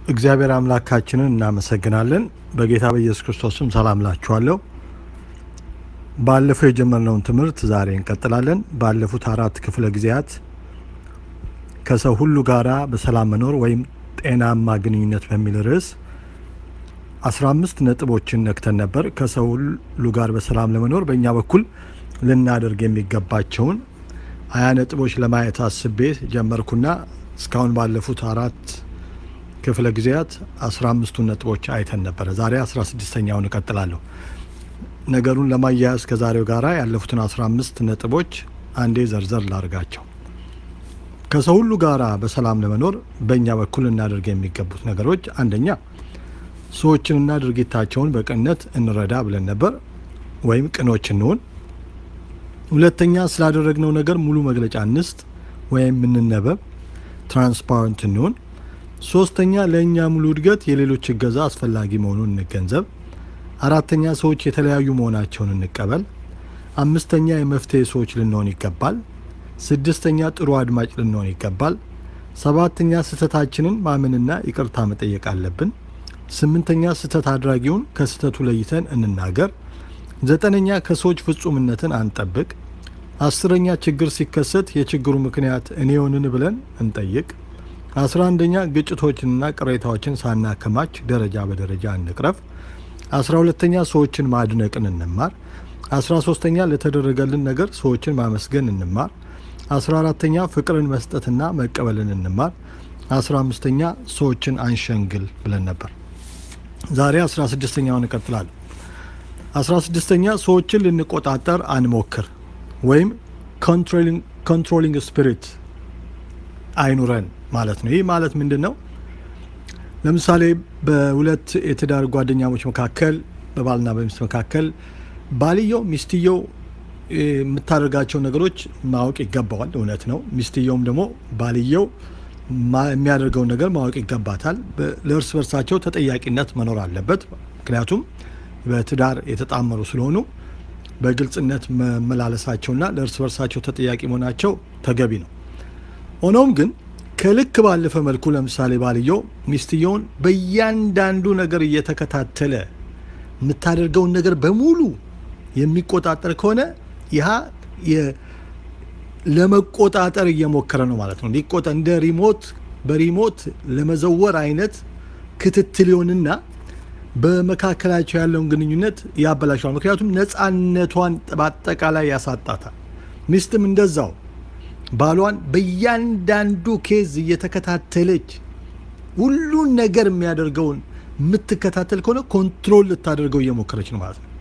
እግዚአብሔር አምላካችንን እናመሰግናለን። በጌታ በኢየሱስ ክርስቶስም ሰላም ላችኋለሁ። ባለፈው የጀመርነውን ትምህርት ዛሬ እንቀጥላለን። ባለፉት አራት ክፍለ ጊዜያት ከሰው ሁሉ ጋራ በሰላም መኖር ወይም ጤናማ ግንኙነት በሚል ርዕስ አስራ አምስት ነጥቦችን ነክተን ነበር። ከሰው ሁሉ ጋር በሰላም ለመኖር በእኛ በኩል ልናደርግ የሚገባቸውን ሀያ ነጥቦች ለማየት አስቤ ጀመርኩና እስካሁን ባለፉት አራት ክፍለ ጊዜያት አስራ አምስቱን ነጥቦች አይተን ነበረ። ዛሬ አስራ ስድስተኛውን እቀጥላለሁ። ነገሩን ለማያያዝ ከዛሬው ጋራ ያለፉትን አስራ አምስት ነጥቦች አንዴ ዘርዘር ላርጋቸው። ከሰው ሁሉ ጋራ በሰላም ለመኖር በእኛ በኩል እናደርግ የሚገቡት ነገሮች አንደኛ ሰዎችንና ድርጊታቸውን በቅንነት እንረዳ ብለን ነበር፣ ወይም ቅኖች እንሆን። ሁለተኛ ስላደረግነው ነገር ሙሉ መግለጫ እንስጥ ወይም እንነበብ፣ ትራንስፓረንት እንሆን። ሶስተኛ ለእኛ ሙሉ እድገት የሌሎች እገዛ አስፈላጊ መሆኑን እንገንዘብ። አራተኛ ሰዎች የተለያዩ መሆናቸውን እንቀበል። አምስተኛ የመፍትሄ ሰዎች ልንሆን ይገባል። ስድስተኛ ጥሩ አድማጭ ልንሆን ይገባል። ሰባተኛ ስህተታችንን ማመንና ይቅርታ መጠየቅ አለብን። ስምንተኛ ስህተት አድራጊውን ከስህተቱ ለይተን እንናገር። ዘጠነኛ ከሰዎች ፍጹምነትን አንጠብቅ። አስረኛ ችግር ሲከሰት የችግሩ ምክንያት እኔ ሆንን ብለን እንጠይቅ። አስራ አንደኛ ግጭቶችንና ቅሬታዎችን ሳናከማች ደረጃ በደረጃ እንቅረፍ። አስራ ሁለተኛ ሰዎችን ማድነቅን እንማር። አስራ ሶስተኛ ለተደረገልን ነገር ሰዎችን ማመስገን እንማር። አስራ አራተኛ ፍቅርን መስጠትና መቀበልን እንማር። አስራ አምስተኛ ሰዎችን አንሸንግል ብለን ነበር። ዛሬ አስራ ስድስተኛውን እቀጥላለሁ። አስራ ስድስተኛ ሰዎችን ልንቆጣጠር አንሞክር ወይም ኮንትሮሊንግ ስፒሪት አይኑረን ማለት ነው። ይህ ማለት ምንድን ነው? ለምሳሌ በሁለት የትዳር ጓደኛሞች መካከል በባልና በሚስት መካከል ባልየው ሚስትየው የምታደርጋቸው ነገሮች ማወቅ ይገባዋል። እውነት ነው። ሚስትየውም ደግሞ ባልየው የሚያደርገውን ነገር ማወቅ ይገባታል። ለእርስ በርሳቸው ተጠያቂነት መኖር አለበት። ምክንያቱም በትዳር የተጣመሩ ስለሆኑ በግልጽነት መመላለሳቸውና ለእርስ በርሳቸው ተጠያቂ መሆናቸው ተገቢ ነው። ሆኖም ግን ከልክ ባለፈ መልኩ ለምሳሌ ባልየው ሚስትየውን በእያንዳንዱ ነገር እየተከታተለ የምታደርገውን ነገር በሙሉ የሚቆጣጠር ከሆነ ይህ ለመቆጣጠር እየሞከረ ነው ማለት ነው። ሊቆጣ እንደ ሪሞት በሪሞት ለመዘወር አይነት ክትትል ይሆንና በመካከላቸው ያለውን ግንኙነት ያበላሸዋል። ምክንያቱም ነፃነቷን በአጠቃላይ ያሳጣታል። ሚስትም እንደዛው ባሏን በእያንዳንዱ ኬዝ እየተከታተለች ሁሉን ነገር የሚያደርገውን የምትከታተል ከሆነ ኮንትሮል ልታደርገው እየሞከረች ነው ማለት ነው።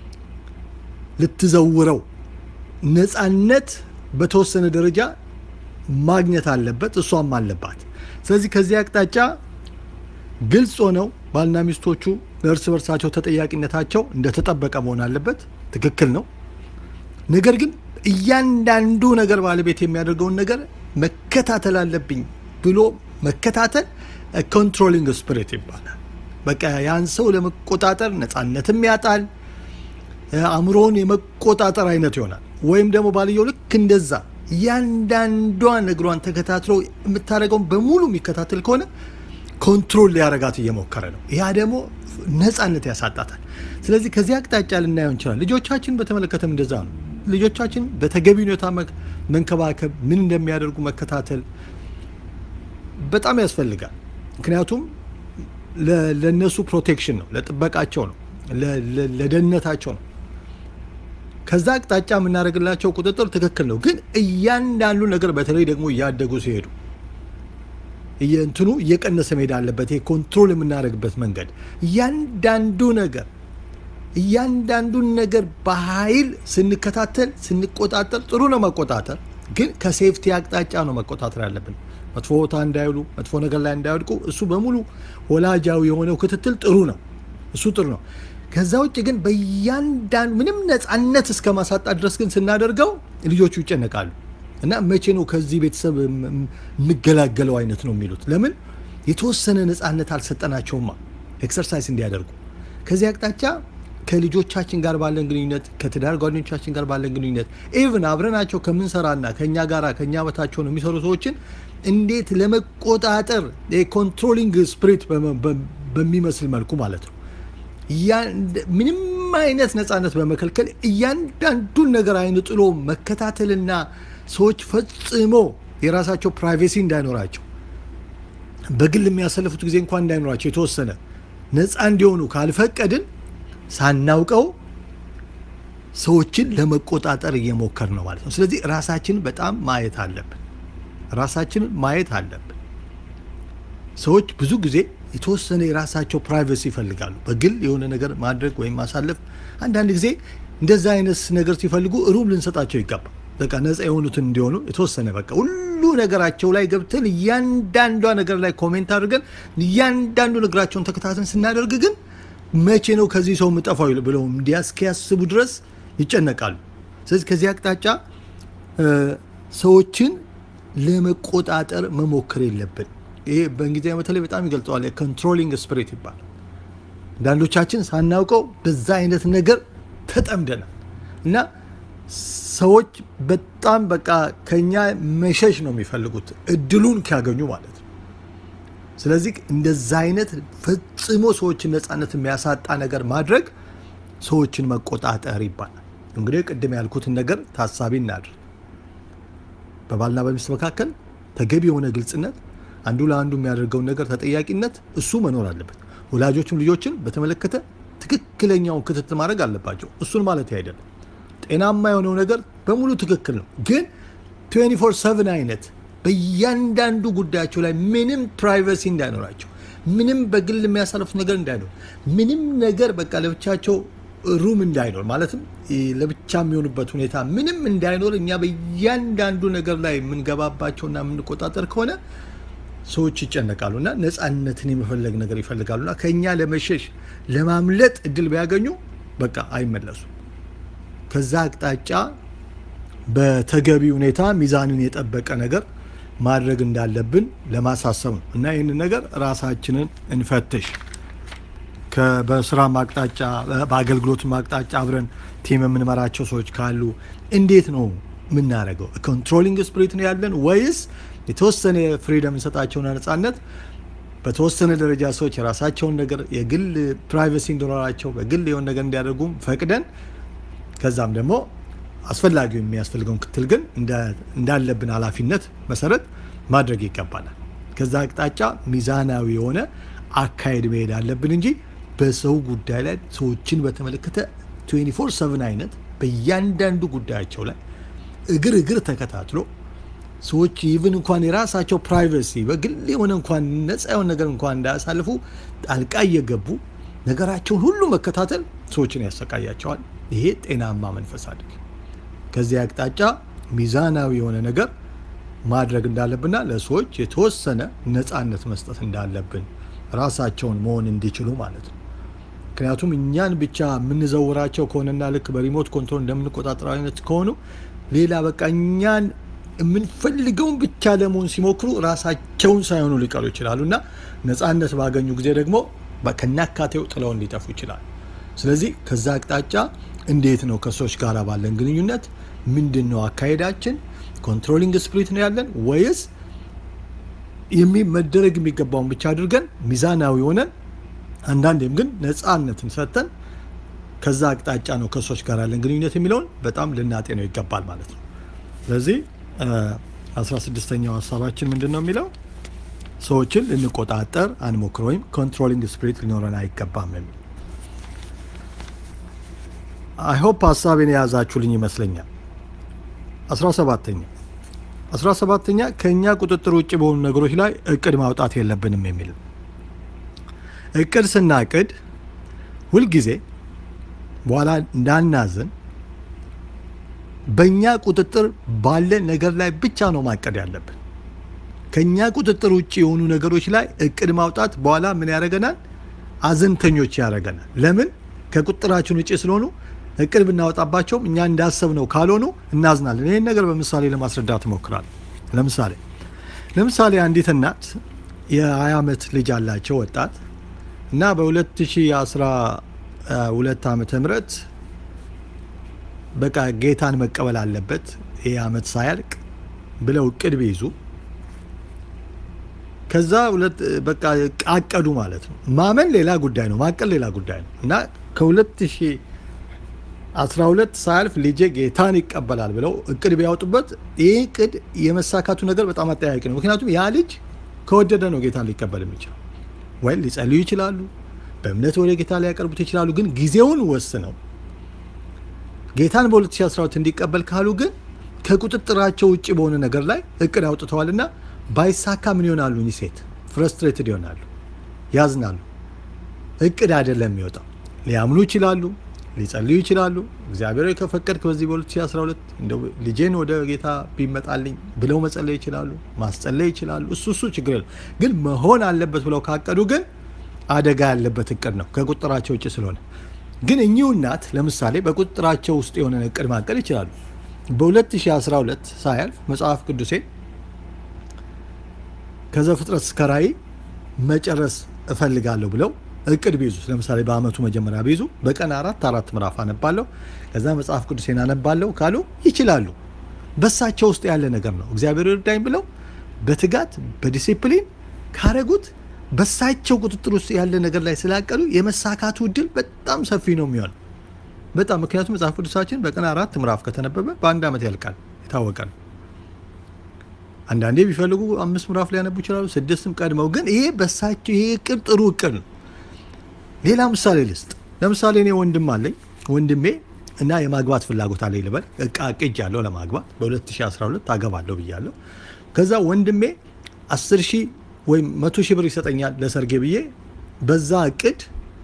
ልትዘውረው ነፃነት በተወሰነ ደረጃ ማግኘት አለበት፣ እሷም አለባት። ስለዚህ ከዚህ አቅጣጫ ግልጽ ሆነው ባልና ሚስቶቹ ለእርስ በርሳቸው ተጠያቂነታቸው እንደተጠበቀ መሆን አለበት። ትክክል ነው። ነገር ግን እያንዳንዱ ነገር ባለቤት የሚያደርገውን ነገር መከታተል አለብኝ ብሎ መከታተል ኮንትሮሊንግ ስፒሪት ይባላል። በቃ ያን ሰው ለመቆጣጠር ነፃነትም ያጣል፣ አእምሮውን የመቆጣጠር አይነት ይሆናል። ወይም ደግሞ ባልየው ልክ እንደዛ እያንዳንዷን እግሯን ተከታትሎ የምታደርገውን በሙሉ የሚከታተል ከሆነ ኮንትሮል ሊያረጋት እየሞከረ ነው። ያ ደግሞ ነፃነት ያሳጣታል። ስለዚህ ከዚህ አቅጣጫ ልናየው እንችላል። ልጆቻችን በተመለከተም እንደዛ ነው። ልጆቻችን በተገቢ ሁኔታ መንከባከብ፣ ምን እንደሚያደርጉ መከታተል በጣም ያስፈልጋል። ምክንያቱም ለእነሱ ፕሮቴክሽን ነው፣ ለጥበቃቸው ነው፣ ለደህንነታቸው ነው። ከዛ አቅጣጫ የምናደርግላቸው ቁጥጥር ትክክል ነው። ግን እያንዳንዱ ነገር በተለይ ደግሞ እያደጉ ሲሄዱ እንትኑ እየቀነሰ መሄድ አለበት። ይሄ ኮንትሮል የምናደርግበት መንገድ እያንዳንዱ ነገር እያንዳንዱን ነገር በኃይል ስንከታተል ስንቆጣጠር፣ ጥሩ ነው መቆጣጠር፣ ግን ከሴፍቲ አቅጣጫ ነው መቆጣጠር ያለብን። መጥፎ ቦታ እንዳይውሉ፣ መጥፎ ነገር ላይ እንዳይወድቁ፣ እሱ በሙሉ ወላጃዊ የሆነው ክትትል ጥሩ ነው። እሱ ጥሩ ነው። ከዛ ውጭ ግን በእያንዳንዱ ምንም ነፃነት እስከ ማሳጣት ድረስ ግን ስናደርገው ልጆቹ ይጨነቃሉ። እና መቼ ነው ከዚህ ቤተሰብ የምገላገለው አይነት ነው የሚሉት። ለምን የተወሰነ ነፃነት አልሰጠናቸውማ ኤክሰርሳይዝ እንዲያደርጉ። ከዚህ አቅጣጫ ከልጆቻችን ጋር ባለን ግንኙነት፣ ከትዳር ጓደኞቻችን ጋር ባለን ግንኙነት ኢቭን አብረናቸው ከምንሰራና ከእኛ ጋራ ከእኛ በታቸው ነው የሚሰሩ ሰዎችን እንዴት ለመቆጣጠር የኮንትሮሊንግ ስፕሪት በሚመስል መልኩ ማለት ነው ምንም አይነት ነፃነት በመከልከል እያንዳንዱን ነገር አይን ጥሎ መከታተልና ሰዎች ፈጽሞ የራሳቸው ፕራይቬሲ እንዳይኖራቸው በግል የሚያሰልፉት ጊዜ እንኳን እንዳይኖራቸው የተወሰነ ነፃ እንዲሆኑ ካልፈቀድን ሳናውቀው ሰዎችን ለመቆጣጠር እየሞከር ነው ማለት ነው። ስለዚህ ራሳችንን በጣም ማየት አለብን። ራሳችንን ማየት አለብን። ሰዎች ብዙ ጊዜ የተወሰነ የራሳቸው ፕራይቬሲ ይፈልጋሉ። በግል የሆነ ነገር ማድረግ ወይም ማሳለፍ። አንዳንድ ጊዜ እንደዛ አይነት ነገር ሲፈልጉ ሩም ልንሰጣቸው ይገባል። በቃ ነፃ የሆኑትን እንዲሆኑ የተወሰነ በቃ ሁሉ ነገራቸው ላይ ገብተን እያንዳንዷ ነገር ላይ ኮሜንት አድርገን እያንዳንዱ ነገራቸውን ተከታተን ስናደርግ ግን መቼ ነው ከዚህ ሰው የምጠፋው ብለው እንዲያስኪያስቡ ድረስ ይጨነቃሉ። ስለዚህ ከዚህ አቅጣጫ ሰዎችን ለመቆጣጠር መሞከር የለብን። ይሄ በእንግሊዝኛ በተለይ በጣም ይገልጸዋል። የኮንትሮሊንግ ስፕሪት ይባላል። አንዳንዶቻችን ሳናውቀው በዛ አይነት ነገር ተጠምደናል እና ሰዎች በጣም በቃ ከኛ መሸሽ ነው የሚፈልጉት እድሉን ካገኙ ማለት ነው። ስለዚህ እንደዛ አይነት ፈጽሞ ሰዎችን ነፃነት የሚያሳጣ ነገር ማድረግ ሰዎችን መቆጣጠር ይባላል። እንግዲህ ቅድም ያልኩትን ነገር ታሳቢ እናድርግ። በባልና በሚስት መካከል ተገቢ የሆነ ግልጽነት፣ አንዱ ለአንዱ የሚያደርገውን ነገር ተጠያቂነት፣ እሱ መኖር አለበት። ወላጆችም ልጆችን በተመለከተ ትክክለኛውን ክትትል ማድረግ አለባቸው። እሱን ማለት አይደለም። ጤናማ የሆነው ነገር በሙሉ ትክክል ነው፣ ግን 24 7 አይነት በእያንዳንዱ ጉዳያቸው ላይ ምንም ፕራይቬሲ እንዳይኖራቸው፣ ምንም በግል የሚያሳልፉት ነገር እንዳይኖር፣ ምንም ነገር በቃ ለብቻቸው ሩም እንዳይኖር ማለትም ለብቻ የሚሆኑበት ሁኔታ ምንም እንዳይኖር እኛ በእያንዳንዱ ነገር ላይ የምንገባባቸውና የምንቆጣጠር ከሆነ ሰዎች ይጨነቃሉ እና ነፃነትን የመፈለግ ነገር ይፈልጋሉ እና ከእኛ ለመሸሽ ለማምለጥ እድል ቢያገኙ በቃ አይመለሱም። ከዛ አቅጣጫ በተገቢ ሁኔታ ሚዛንን የጠበቀ ነገር ማድረግ እንዳለብን ለማሳሰብ ነው እና ይህንን ነገር ራሳችንን እንፈትሽ። በስራ አቅጣጫ በአገልግሎት አቅጣጫ አብረን ቲም የምንመራቸው ሰዎች ካሉ እንዴት ነው የምናደርገው? ኮንትሮሊንግ ስፕሪት ነው ያለን ወይስ የተወሰነ ፍሪደም እንሰጣቸውና ነፃነት በተወሰነ ደረጃ ሰዎች የራሳቸውን ነገር የግል ፕራይቬሲ እንዲኖራቸው በግል የሆነ ነገር እንዲያደርጉም ፈቅደን ከዛም ደግሞ አስፈላጊው የሚያስፈልገውን ክትል ግን እንዳለብን ኃላፊነት መሰረት ማድረግ ይገባናል። ከዛ አቅጣጫ ሚዛናዊ የሆነ አካሄድ መሄድ አለብን እንጂ በሰው ጉዳይ ላይ ሰዎችን በተመለከተ 24 7 አይነት በእያንዳንዱ ጉዳያቸው ላይ እግር እግር ተከታትሎ ሰዎች ኢቭን እንኳን የራሳቸው ፕራይቬሲ በግል የሆነ እንኳን ነፃ የሆነ ነገር እንኳን እንዳያሳልፉ ጣልቃ እየገቡ ነገራቸውን ሁሉ መከታተል ሰዎችን ያሰቃያቸዋል። ይሄ ጤናማ መንፈስ አይደለም። ከዚህ አቅጣጫ ሚዛናዊ የሆነ ነገር ማድረግ እንዳለብንና ለሰዎች የተወሰነ ነፃነት መስጠት እንዳለብን ራሳቸውን መሆን እንዲችሉ ማለት ነው። ምክንያቱም እኛን ብቻ የምንዘውራቸው ከሆነና ልክ በሪሞት ኮንትሮል እንደምንቆጣጠረው አይነት ከሆኑ ሌላ በቃ እኛን የምንፈልገውን ብቻ ለመሆን ሲሞክሩ ራሳቸውን ሳይሆኑ ሊቀሩ ይችላሉ እና ነፃነት ባገኙ ጊዜ ደግሞ ከናካቴው ጥለውን ሊጠፉ ይችላል። ስለዚህ ከዛ አቅጣጫ እንዴት ነው ከሰዎች ጋር ባለን ግንኙነት ምንድን ነው አካሄዳችን? ኮንትሮሊንግ ስፕሪት ነው ያለን ወይስ መደረግ የሚገባውን ብቻ አድርገን ሚዛናዊ ሆነን አንዳንዴም ግን ነፃነትን ሰጥተን ከዛ አቅጣጫ ነው ከሰዎች ጋር ያለን ግንኙነት የሚለውን በጣም ልናጤነው ይገባል ማለት ነው። ስለዚህ አስራ ስድስተኛው ሀሳባችን ምንድን ነው የሚለው ሰዎችን ልንቆጣጠር አንሞክር ወይም ኮንትሮሊንግ ስፕሪት ሊኖረን አይገባም የሚል አይሆፕ ሀሳቤን የያዛችሁልኝ ይመስለኛል። አስራ ሰባተኛ አስራ ሰባተኛ ከእኛ ቁጥጥር ውጭ በሆኑ ነገሮች ላይ እቅድ ማውጣት የለብንም የሚል እቅድ ስናቅድ ሁልጊዜ በኋላ እንዳናዝን በእኛ ቁጥጥር ባለ ነገር ላይ ብቻ ነው ማቀድ ያለብን። ከእኛ ቁጥጥር ውጭ የሆኑ ነገሮች ላይ እቅድ ማውጣት በኋላ ምን ያደርገናል? አዘንተኞች ያደርገናል። ለምን? ከቁጥጥራችን ውጭ ስለሆኑ እቅድ ብናወጣባቸውም እኛ እንዳሰብነው ካልሆኑ እናዝናለን። ይህን ነገር በምሳሌ ለማስረዳት እሞክራለሁ። ለምሳሌ ለምሳሌ አንዲት እናት የ20 ዓመት ልጅ አላቸው ወጣት እና በ2012 ዓመተ ምህረት በቃ ጌታን መቀበል አለበት ይህ ዓመት ሳያልቅ ብለው እቅድ ቢይዙ ከዛ ሁለት በቃ አቀዱ ማለት ነው። ማመን ሌላ ጉዳይ ነው፣ ማቀል ሌላ ጉዳይ ነው እና ከ2012 ሳያልፍ ልጄ ጌታን ይቀበላል ብለው እቅድ ቢያወጡበት ይህ እቅድ የመሳካቱ ነገር በጣም አጠያቂ ነው። ምክንያቱም ያ ልጅ ከወደደ ነው ጌታን ሊቀበል የሚችለው። ወይ ሊጸልዩ ይችላሉ፣ በእምነት ወደ ጌታ ሊያቀርቡት ይችላሉ። ግን ጊዜውን ወስነው ጌታን በ2012 እንዲቀበል ካሉ ግን ከቁጥጥራቸው ውጭ በሆነ ነገር ላይ እቅድ አውጥተዋልና ባይሳካ ምን ይሆናሉ? እኚህ ሴት ፍረስትሬትድ ይሆናሉ፣ ያዝናሉ። እቅድ አይደለም የሚወጣው። ሊያምኑ ይችላሉ፣ ሊጸልዩ ይችላሉ። እግዚአብሔር ከፈቀድክ በዚህ በ2012 እንደው ልጄን ወደ ጌታ ቢመጣልኝ ብለው መጸለይ ይችላሉ፣ ማስጸለይ ይችላሉ። እሱ እሱ ችግር የለም። ግን መሆን አለበት ብለው ካቀዱ ግን አደጋ ያለበት እቅድ ነው፣ ከቁጥራቸው ውጭ ስለሆነ። ግን እኚሁ እናት ለምሳሌ በቁጥራቸው ውስጥ የሆነ እቅድ ማቀድ ይችላሉ። በ2012 ሳያልፍ መጽሐፍ ቅዱሴ ከዘፍጥረት እስከ ራእይ መጨረስ እፈልጋለሁ ብለው እቅድ ቢይዙ ለምሳሌ በአመቱ መጀመሪያ ቢይዙ በቀን አራት አራት ምዕራፍ አነባለሁ ከዛ መጽሐፍ ቅዱሴን አነባለሁ ካሉ ይችላሉ። በሳቸው ውስጥ ያለ ነገር ነው። እግዚአብሔር ይርዳኝ ብለው በትጋት በዲሲፕሊን ካረጉት በሳቸው ቁጥጥር ውስጥ ያለ ነገር ላይ ስላቀዱ የመሳካቱ እድል በጣም ሰፊ ነው የሚሆን በጣም ምክንያቱም መጽሐፍ ቅዱሳችን በቀን አራት ምዕራፍ ከተነበበ በአንድ ዓመት ያልቃል፣ የታወቀ ነው። አንዳንዴ ቢፈልጉ አምስት ምዕራፍ ሊያነቡ ይችላሉ፣ ስድስትም ቀድመው። ግን ይሄ በሳቸው ይሄ እቅድ ጥሩ እቅድ ነው። ሌላ ምሳሌ ልስጥ። ለምሳሌ እኔ ወንድም አለኝ። ወንድሜ እና የማግባት ፍላጎት አለኝ ልበል። እቃ ቅጅ ያለው ለማግባት በ2012 አገባለሁ ብያለሁ። ከዛ ወንድሜ 10 ሺህ ወይም መቶ ሺህ ብር ይሰጠኛል ለሰርጌ ብዬ በዛ እቅድ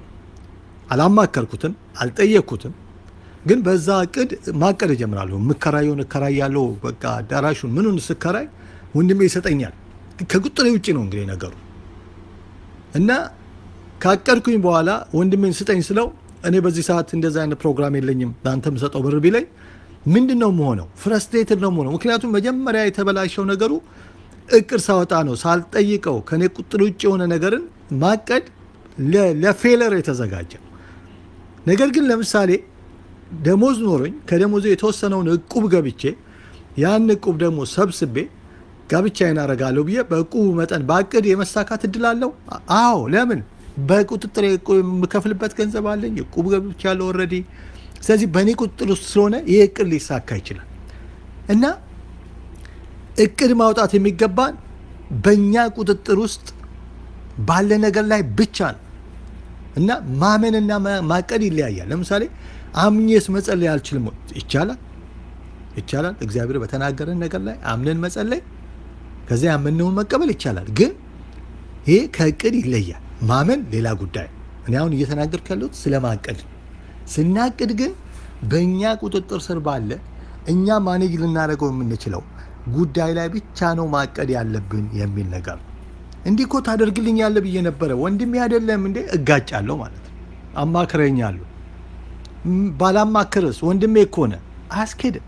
አላማከርኩትም፣ አልጠየቅኩትም። ግን በዛ እቅድ ማቀድ እጀምራለሁ። የምከራየውን እከራያለሁ። በቃ አዳራሹን ምኑን ስከራይ ወንድሜ ይሰጠኛል። ከቁጥሬ ውጭ ነው እንግዲህ ነገሩ እና ካቀድኩኝ በኋላ ወንድሜን ስጠኝ ስለው እኔ በዚህ ሰዓት እንደዚህ አይነት ፕሮግራም የለኝም ለአንተ የምሰጠው ብር ቢለኝ ምንድን ነው መሆነው? ፍረስትሬትድ ነው መሆነው። ምክንያቱም መጀመሪያ የተበላሸው ነገሩ እቅድ ሳወጣ ነው። ሳልጠይቀው ከኔ ቁጥር ውጭ የሆነ ነገርን ማቀድ ለፌለር የተዘጋጀ ነገር ግን ለምሳሌ ደሞዝ ኖሮኝ ከደሞዙ የተወሰነውን እቁብ ገብቼ ያን እቁብ ደግሞ ሰብስቤ ጋብቻዬን አደርጋለሁ ብዬ በእቁቡ መጠን በእቅድ የመሳካት እድል አለው? አዎ። ለምን? በቁጥጥር የምከፍልበት ገንዘብ አለኝ። እቁብ ገብቻለሁ ኦልሬዲ። ስለዚህ በእኔ ቁጥጥር ውስጥ ስለሆነ ይህ እቅድ ሊሳካ ይችላል እና እቅድ ማውጣት የሚገባን በእኛ ቁጥጥር ውስጥ ባለ ነገር ላይ ብቻ ነው እና ማመንና ማቀድ ይለያያል። ለምሳሌ አምኜስ መጸለይ አልችልም? ይቻላል፣ ይቻላል። እግዚአብሔር በተናገረን ነገር ላይ አምነን መጸለይ ከዚያ ያመነውን መቀበል ይቻላል። ግን ይሄ ከእቅድ ይለያል። ማመን ሌላ ጉዳይ። እኔ አሁን እየተናገርኩ ያለሁት ስለ ማቀድ ነው። ስናቅድ ግን በእኛ ቁጥጥር ስር ባለ እኛ ማኔጅ ልናደርገው የምንችለው ጉዳይ ላይ ብቻ ነው ማቀድ ያለብን የሚል ነገር ነው። እንዲህ እኮ ታደርግልኝ ያለ ብዬ ነበረ ወንድሜ አይደለም እንዴ? እጋጫለሁ ማለት ነው። አማክረኛለሁ። ባላማክርስ ወንድሜ እኮ ነህ፣ አያስኬድም።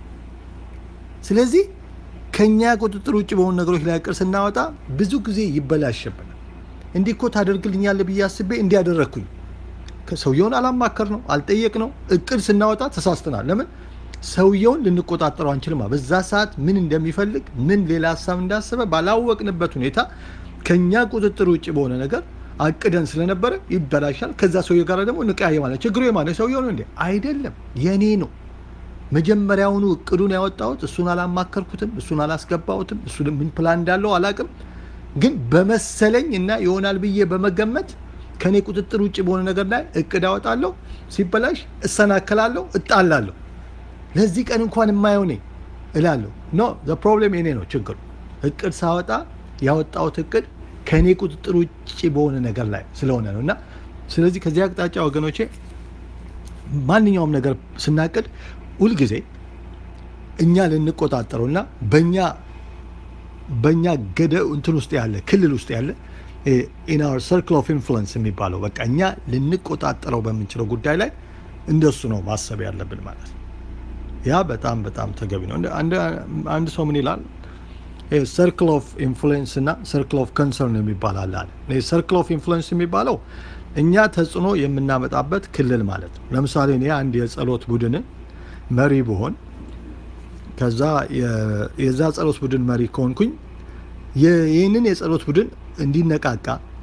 ስለዚህ ከኛ ቁጥጥር ውጭ በሆኑ ነገሮች ላይ እቅድ ስናወጣ ብዙ ጊዜ ይበላሽብናል። እንዲህ እኮ ታደርግልኛለህ ብዬ አስቤ እንዲያደረግኩኝ ሰውየውን አላማከር ነው አልጠየቅ ነው። እቅድ ስናወጣ ተሳስተናል። ለምን ሰውየውን ልንቆጣጠረው አንችልም። በዛ ሰዓት ምን እንደሚፈልግ ምን ሌላ ሀሳብ እንዳሰበ ባላወቅንበት ሁኔታ ከኛ ቁጥጥር ውጭ በሆነ ነገር አቅደን ስለነበረ ይበላሻል። ከዛ ሰውየ ጋር ደግሞ እንቀያየ ማለት ችግሩ የማነ ሰውየው ነው እንዴ? አይደለም፣ የኔ ነው። መጀመሪያውኑ እቅዱን ያወጣሁት እሱን አላማከርኩትም፣ እሱን አላስገባሁትም። እሱ ምን ፕላን እንዳለው አላቅም። ግን በመሰለኝ እና ይሆናል ብዬ በመገመት ከኔ ቁጥጥር ውጭ በሆነ ነገር ላይ እቅድ አወጣለሁ። ሲበላሽ እሰናከላለሁ፣ እጣላለሁ። ለዚህ ቀን እንኳን የማይሆነ እላለሁ። ኖ ዘ ፕሮብሌም የኔ ነው ችግሩ። እቅድ ሳወጣ ያወጣሁት እቅድ ከእኔ ቁጥጥር ውጭ በሆነ ነገር ላይ ስለሆነ ነው እና ስለዚህ ከዚህ አቅጣጫ ወገኖቼ ማንኛውም ነገር ስናቅድ ሁልጊዜ እኛ ልንቆጣጠረው እና በእኛ በእኛ ገደ እንትን ውስጥ ያለ ክልል ውስጥ ያለ ኢን አወር ሰርክል ኦፍ ኢንፍሉዌንስ የሚባለው በቃ እኛ ልንቆጣጠረው በምንችለው ጉዳይ ላይ እንደሱ ነው ማሰብ ያለብን ማለት ነው። ያ በጣም በጣም ተገቢ ነው። አንድ ሰው ምን ይላል? ሰርክል ኦፍ ኢንፍሉዌንስ እና ሰርክል ኦፍ ኮንሰርን የሚባል አለ አለ። ሰርክል ኦፍ ኢንፍሉዌንስ የሚባለው እኛ ተጽዕኖ የምናመጣበት ክልል ማለት ነው። ለምሳሌ እኔ አንድ የጸሎት ቡድን መሪ ብሆን ከዛ የዛ ጸሎት ቡድን መሪ ከሆንኩኝ ይህንን የጸሎት ቡድን እንዲነቃቃ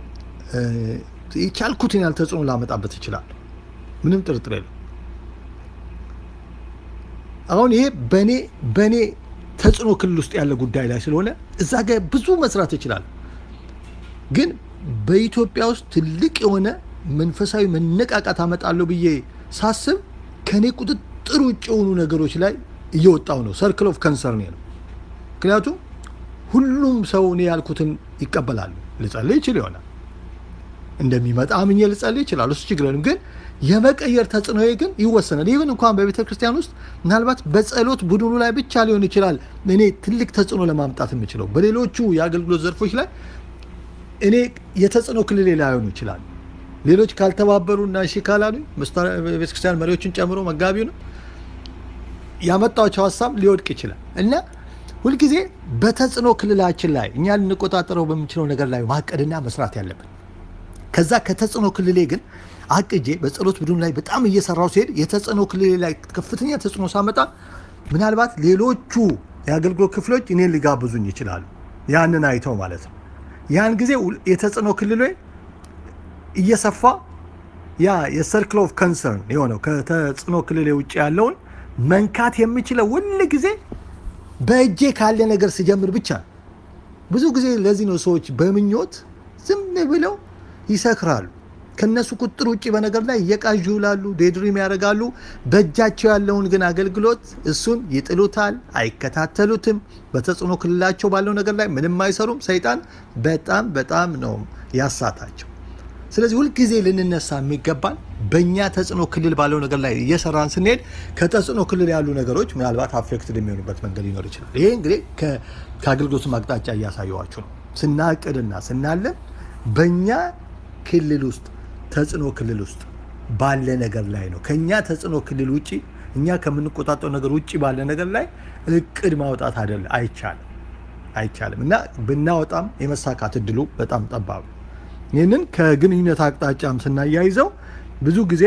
የቻልኩትን ያህል ተጽዕኖ ላመጣበት ይችላል። ምንም ጥርጥር የለም። አሁን ይሄ በእኔ በእኔ ተጽዕኖ ክልል ውስጥ ያለ ጉዳይ ላይ ስለሆነ እዛ ጋር ብዙ መስራት ይችላል። ግን በኢትዮጵያ ውስጥ ትልቅ የሆነ መንፈሳዊ መነቃቃት አመጣለሁ ብዬ ሳስብ ከእኔ ቁጥጥር ውጭ የሆኑ ነገሮች ላይ እየወጣው ነው። ሰርክል ኦፍ ከንሰርን ነው። ምክንያቱም ሁሉም ሰው እኔ ያልኩትን ይቀበላሉ። ልጸልይ ይችል ይሆናል እንደሚመጣ አምኜ ልጸልይ ይችላል። እሱ ችግር የለም። ግን የመቀየር ተጽዕኖዬ ግን ይወሰናል። ይህን እንኳን በቤተ ክርስቲያን ውስጥ ምናልባት በጸሎት ቡድኑ ላይ ብቻ ሊሆን ይችላል እኔ ትልቅ ተጽዕኖ ለማምጣት የምችለው በሌሎቹ የአገልግሎት ዘርፎች ላይ እኔ የተጽዕኖ ክልሌ ላይሆኑ ይችላል። ሌሎች ካልተባበሩና እሺ ካላሉ ቤተክርስቲያን መሪዎችን ጨምሮ መጋቢው ነው ያመጣቸው ሀሳብ ሊወድቅ ይችላል እና ሁልጊዜ በተጽዕኖ ክልላችን ላይ እኛ ልንቆጣጠረው በምንችለው ነገር ላይ ማቀድና መስራት ያለብን ከዛ ከተጽዕኖ ክልሌ ግን አቅጄ በጸሎት ቡድኑ ላይ በጣም እየሰራው ሲሄድ የተጽዕኖ ክልሌ ላይ ከፍተኛ ተጽዕኖ ሳመጣ ምናልባት ሌሎቹ የአገልግሎት ክፍሎች እኔን ሊጋብዙኝ ይችላሉ። ያንን አይተው ማለት ነው። ያን ጊዜ የተጽዕኖ ክልሌ እየሰፋ ያ የሰርክል ኦፍ ከንሰርን የሆነው ከተጽዕኖ ክልሌ ውጭ ያለውን መንካት የምችለው ሁል ጊዜ በእጄ ካለ ነገር ስጀምር ብቻ ነው። ብዙ ጊዜ ለዚህ ነው ሰዎች በምኞት ዝም ብለው ይሰክራሉ። ከነሱ ቁጥር ውጭ በነገር ላይ እየቃዡ ይውላሉ፣ ዴድሪም ያደርጋሉ። በእጃቸው ያለውን ግን አገልግሎት እሱን ይጥሉታል፣ አይከታተሉትም። በተጽዕኖ ክልላቸው ባለው ነገር ላይ ምንም አይሰሩም። ሰይጣን በጣም በጣም ነው ያሳታቸው። ስለዚህ ሁልጊዜ ልንነሳ የሚገባል በእኛ ተጽዕኖ ክልል ባለው ነገር ላይ እየሰራን ስንሄድ ከተጽዕኖ ክልል ያሉ ነገሮች ምናልባት አፌክትድ የሚሆኑበት መንገድ ሊኖር ይችላል። ይሄ እንግዲህ ከአገልግሎቱ አቅጣጫ እያሳየዋችሁ ነው። ስናቅድና ስናለን በእኛ ክልል ውስጥ ተጽዕኖ ክልል ውስጥ ባለ ነገር ላይ ነው። ከኛ ተጽዕኖ ክልል ውጭ እኛ ከምንቆጣጠው ነገር ውጭ ባለ ነገር ላይ እቅድ ማውጣት አይደለ አይቻልም፣ አይቻልም እና ብናወጣም የመሳካት እድሉ በጣም ጠባብ ነው። ይህንን ከግንኙነት አቅጣጫም ስናያይዘው ብዙ ጊዜ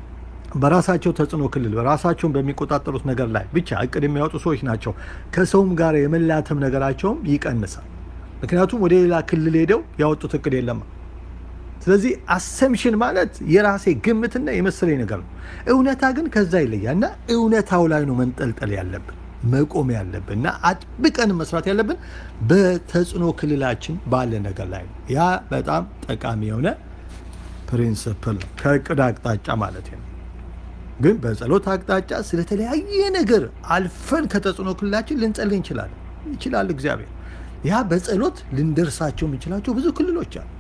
በራሳቸው ተጽዕኖ ክልል በራሳቸውን በሚቆጣጠሩት ነገር ላይ ብቻ እቅድ የሚያወጡ ሰዎች ናቸው። ከሰውም ጋር የመላተም ነገራቸውም ይቀንሳል። ምክንያቱም ወደ ሌላ ክልል ሄደው ያወጡት እቅድ የለማ። ስለዚህ አሰምሽን ማለት የራሴ ግምትና የመሰለኝ ነገር ነው። እውነታ ግን ከዛ ይለያል እና እውነታው ላይ ነው መንጠልጠል ያለብን መቆም ያለብን እና አጥብቀን መስራት ያለብን በተጽዕኖ ክልላችን ባለ ነገር ላይ ነው። ያ በጣም ጠቃሚ የሆነ ፕሪንስፕል ነው፣ ከእቅድ አቅጣጫ ማለት ነው። ግን በጸሎት አቅጣጫ ስለተለያየ ነገር አልፈን ከተጽዕኖ ክልላችን ልንጸልይ እንችላለን ይችላል እግዚአብሔር። ያ በጸሎት ልንደርሳቸው የምንችላቸው ብዙ ክልሎች አሉ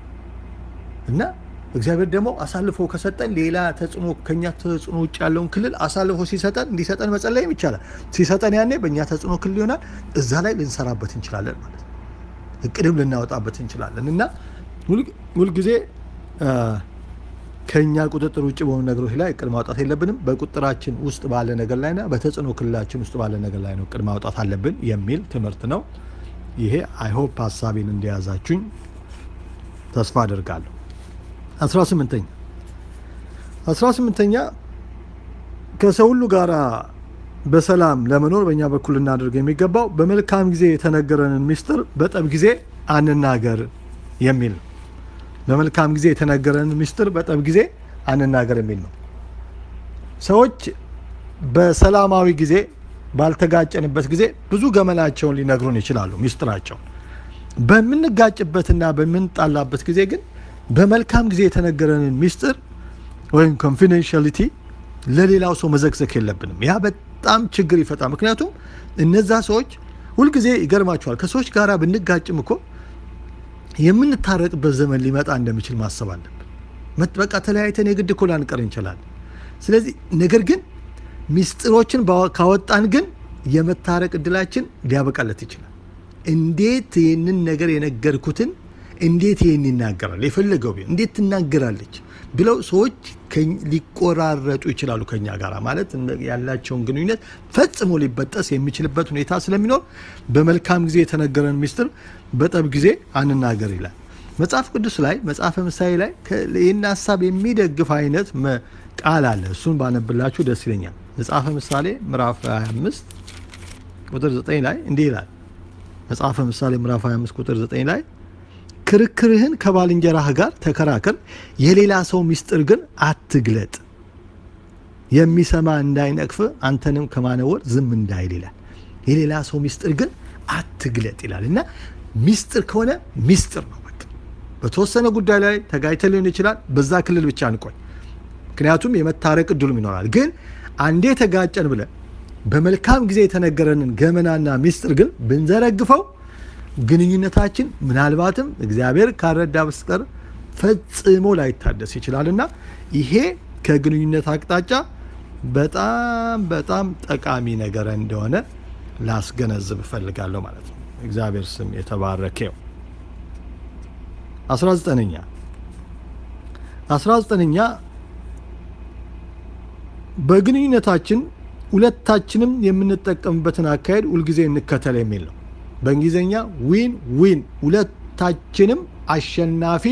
እና እግዚአብሔር ደግሞ አሳልፎ ከሰጠን ሌላ ተጽዕኖ ከኛ ተጽዕኖ ውጭ ያለውን ክልል አሳልፎ ሲሰጠን እንዲሰጠን መጸለይም ይቻላል። ሲሰጠን ያኔ በእኛ ተጽዕኖ ክልል ይሆናል። እዛ ላይ ልንሰራበት እንችላለን ማለት ነው። እቅድም ልናወጣበት እንችላለን እና ሁልጊዜ ከኛ ቁጥጥር ውጭ በሆኑ ነገሮች ላይ እቅድ ማውጣት የለብንም። በቁጥራችን ውስጥ ባለ ነገር ላይና በተጽዕኖ ክልላችን ውስጥ ባለ ነገር ላይ ነው እቅድ ማውጣት አለብን የሚል ትምህርት ነው። ይሄ አይሆፕ ሀሳቤን እንደያዛችሁኝ ተስፋ አደርጋለሁ። 18ኛ 18ኛ ከሰው ሁሉ ጋር በሰላም ለመኖር በእኛ በኩል ልናደርግ የሚገባው በመልካም ጊዜ የተነገረንን ምስጢር በጠብ ጊዜ አንናገር የሚል ነው። በመልካም ጊዜ የተነገረንን ምስጢር በጠብ ጊዜ አንናገር የሚል ነው። ሰዎች በሰላማዊ ጊዜ ባልተጋጨንበት ጊዜ ብዙ ገመናቸውን ሊነግሩን ይችላሉ፣ ምስጢራቸውን። በምንጋጭበትና በምንጣላበት ጊዜ ግን በመልካም ጊዜ የተነገረንን ምስጢር ወይም ኮንፊደንሻሊቲ ለሌላው ሰው መዘግዘግ የለብንም። ያ በጣም ችግር ይፈጣል። ምክንያቱም እነዛ ሰዎች ሁልጊዜ ይገርማቸዋል። ከሰዎች ጋር ብንጋጭም እኮ የምንታረቅበት ዘመን ሊመጣ እንደሚችል ማሰብ አለብን። በቃ ተለያይተን የግድ እኮ ላንቀር እንችላለን። ስለዚህ ነገር ግን ምስጢሮችን ካወጣን ግን የመታረቅ እድላችን ሊያበቃለት ይችላል። እንዴት ይህንን ነገር የነገርኩትን እንዴት ይህን ይናገራል የፈለገው ቢሆን እንዴት ትናገራለች ብለው ሰዎች ሊቆራረጡ ይችላሉ ከኛ ጋር ማለት ያላቸውን ግንኙነት ፈጽሞ ሊበጠስ የሚችልበት ሁኔታ ስለሚኖር በመልካም ጊዜ የተነገረን ምስጢር በጠብ ጊዜ አንናገር ይላል መጽሐፍ ቅዱስ ላይ መጽሐፈ ምሳሌ ላይ ይህን ሀሳብ የሚደግፍ አይነት ቃል አለ እሱን ባነብላችሁ ደስ ይለኛል መጽሐፈ ምሳሌ ምዕራፍ 25 ቁጥር 9 ላይ እንዲህ ይላል መጽሐፈ ምሳሌ ምዕራፍ 25 ቁጥር 9 ላይ ክርክርህን ከባልንጀራህ ጋር ተከራከር፣ የሌላ ሰው ምስጢር ግን አትግለጥ፣ የሚሰማ እንዳይነቅፍ አንተንም ከማነወር ዝም እንዳይል ይላል። የሌላ ሰው ምስጢር ግን አትግለጥ ይላል እና ምስጢር ከሆነ ምስጢር ነው። በቃ በተወሰነ ጉዳይ ላይ ተጋጭተ ሊሆን ይችላል። በዛ ክልል ብቻ እንቆይ፣ ምክንያቱም የመታረቅ እድሉም ይኖራል። ግን አንዴ ተጋጨን ብለን በመልካም ጊዜ የተነገረንን ገመናና ምስጢር ግን ብንዘረግፈው ግንኙነታችን ምናልባትም እግዚአብሔር ካረዳ በስተቀር ፈጽሞ ላይታደስ ይችላልና ይሄ ከግንኙነት አቅጣጫ በጣም በጣም ጠቃሚ ነገር እንደሆነ ላስገነዝብ እፈልጋለሁ ማለት ነው። እግዚአብሔር ስም የተባረከው። 19ኛ 19ኛ በግንኙነታችን ሁለታችንም የምንጠቀምበትን አካሄድ ሁልጊዜ እንከተል የሚል ነው። በእንግሊዝኛ ዊን ዊን፣ ሁለታችንም አሸናፊ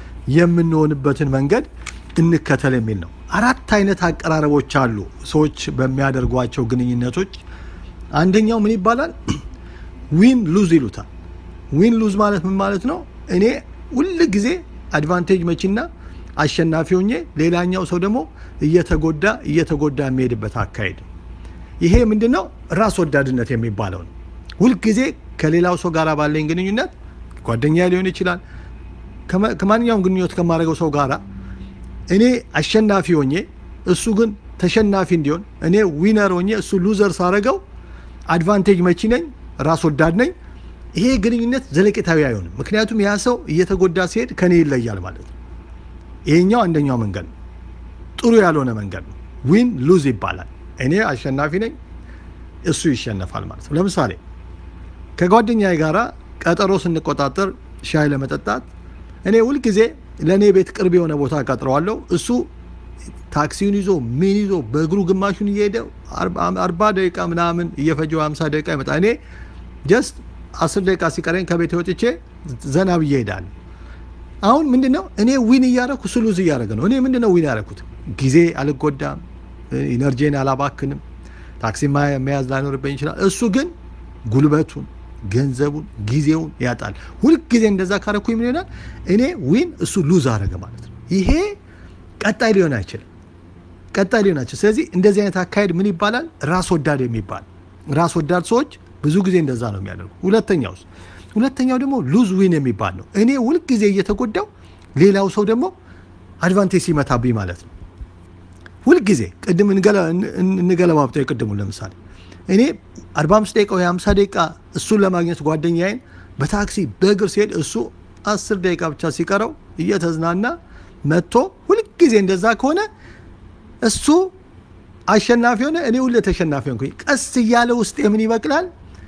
የምንሆንበትን መንገድ እንከተል የሚል ነው። አራት አይነት አቀራረቦች አሉ ሰዎች በሚያደርጓቸው ግንኙነቶች። አንደኛው ምን ይባላል? ዊን ሉዝ ይሉታል። ዊን ሉዝ ማለት ምን ማለት ነው? እኔ ሁል ጊዜ አድቫንቴጅ መቺና አሸናፊ ሆኜ ሌላኛው ሰው ደግሞ እየተጎዳ እየተጎዳ የሚሄድበት አካሄድ። ይሄ ምንድን ነው? ራስ ወዳድነት የሚባለው ነው። ሁልጊዜ ከሌላው ሰው ጋር ባለኝ ግንኙነት ጓደኛ ሊሆን ይችላል፣ ከማንኛውም ግንኙነት ከማድረገው ሰው ጋር እኔ አሸናፊ ሆኜ እሱ ግን ተሸናፊ እንዲሆን፣ እኔ ዊነር ሆኜ እሱ ሉዘር ሳረገው አድቫንቴጅ መቺ ነኝ፣ ራስ ወዳድ ነኝ። ይሄ ግንኙነት ዘለቄታዊ አይሆንም። ምክንያቱም ያ ሰው እየተጎዳ ሲሄድ ከኔ ይለያል ማለት ነው። ይሄኛው አንደኛው መንገድ ነው፣ ጥሩ ያልሆነ መንገድ ነው። ዊን ሉዝ ይባላል። እኔ አሸናፊ ነኝ፣ እሱ ይሸነፋል ማለት ነው። ለምሳሌ ከጓደኛዬ ጋራ ቀጠሮ ስንቆጣጠር ሻይ ለመጠጣት እኔ ሁልጊዜ ለእኔ ቤት ቅርብ የሆነ ቦታ ቀጥረዋለሁ። እሱ ታክሲውን ይዞ ምን ይዞ በእግሩ ግማሹን እየሄደ አርባ ደቂቃ ምናምን እየፈጀው ሀምሳ ደቂቃ ይመጣ። እኔ ጀስት አስር ደቂቃ ሲቀረኝ ከቤት ወጥቼ ዘና ብዬ እሄዳለሁ። አሁን ምንድን ነው እኔ ዊን እያረኩ እሱ ሉዝ እያደረገ ነው። እኔ ምንድን ነው ዊን ያረኩት? ጊዜ አልጎዳም፣ ኢነርጂን አላባክንም፣ ታክሲ መያዝ ላይኖርብኝ ይችላል። እሱ ግን ጉልበቱን ገንዘቡን ጊዜውን ያጣል። ሁልጊዜ እንደዛ ካረኩኝ ምን ይሆናል? እኔ ዊን እሱ ሉዝ አረገ ማለት ነው። ይሄ ቀጣይ ሊሆን አይችልም። ቀጣይ ሊሆን አይችልም። ስለዚህ እንደዚህ አይነት አካሄድ ምን ይባላል? ራስ ወዳድ የሚባል ራስ ወዳድ ሰዎች ብዙ ጊዜ እንደዛ ነው የሚያደርጉ። ሁለተኛው ሁለተኛው ደግሞ ሉዝ ዊን የሚባል ነው። እኔ ሁልጊዜ እየተጎዳው ሌላው ሰው ደግሞ አድቫንቴጅ ሲመታብኝ ማለት ነው። ሁልጊዜ ቅድም እንገለባብጠው የቅድሙ ለምሳሌ እኔ 45 ደቂቃ ወይ 50 ደቂቃ እሱን ለማግኘት ጓደኛዬን በታክሲ በእግር ሲሄድ እሱ 10 ደቂቃ ብቻ ሲቀረው እየተዝናና መጥቶ ሁልጊዜ እንደዛ ከሆነ እሱ አሸናፊ ሆነ፣ እኔ ሁሌ ተሸናፊ ሆንኩኝ። ቀስ እያለ ውስጥ የምን ይበቅላል፣